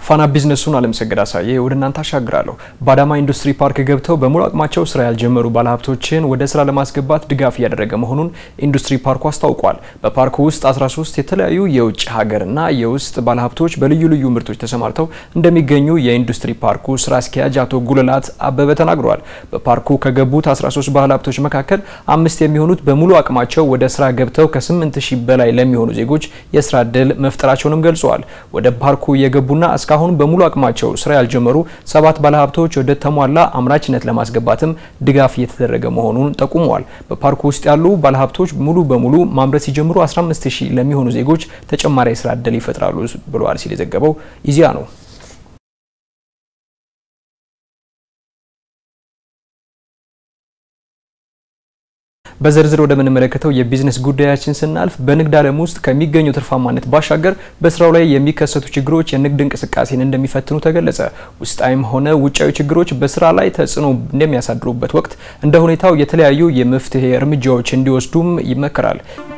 ፋና ቢዝነሱን አለምሰገድ አሳየ ወደ እናንተ አሻግራለሁ። በአዳማ ኢንዱስትሪ ፓርክ ገብተው በሙሉ አቅማቸው ስራ ያልጀመሩ ባለሀብቶችን ወደ ስራ ለማስገባት ድጋፍ እያደረገ መሆኑን ኢንዱስትሪ ፓርኩ አስታውቋል። በፓርኩ ውስጥ 13 የተለያዩ የውጭ ሀገርና የውስጥ ባለሀብቶች በልዩ ልዩ ምርቶች ተሰማርተው እንደሚገኙ የኢንዱስትሪ ፓርኩ ስራ አስኪያጅ አቶ ጉልላት አበበ ተናግረዋል። በፓርኩ ከገቡት 13 ባለሀብቶች መካከል አምስት የሚሆኑት በሙሉ አቅማቸው ወደ ስራ ገብተው ከ8 ሺህ በላይ ለሚሆኑ ዜጎች የስራ እድል መፍጠራቸውንም ገልጸዋል። ወደ ፓርኩ የገቡና እስካሁን በሙሉ አቅማቸው ስራ ያልጀመሩ ሰባት ባለሀብቶች ወደ ተሟላ አምራችነት ለማስገባትም ድጋፍ እየተደረገ መሆኑን ጠቁመዋል። በፓርኩ ውስጥ ያሉ ባለሀብቶች ሙሉ በሙሉ ማምረት ሲጀምሩ 15 ሺህ ለሚሆኑ ዜጎች ተጨማሪ የስራ እድል ይፈጥራሉ ብለዋል ሲል የዘገበው ኢዜአ ነው። በዝርዝር ወደምንመለከተው የቢዝነስ ጉዳያችን ስናልፍ በንግድ ዓለም ውስጥ ከሚገኙ ትርፋማነት ባሻገር በስራው ላይ የሚከሰቱ ችግሮች የንግድ እንቅስቃሴን እንደሚፈትኑ ተገለጸ። ውስጣዊም ሆነ ውጫዊ ችግሮች በስራ ላይ ተጽዕኖ እንደሚያሳድሩበት ወቅት እንደ ሁኔታው የተለያዩ የመፍትሄ እርምጃዎች እንዲወስዱም ይመከራል።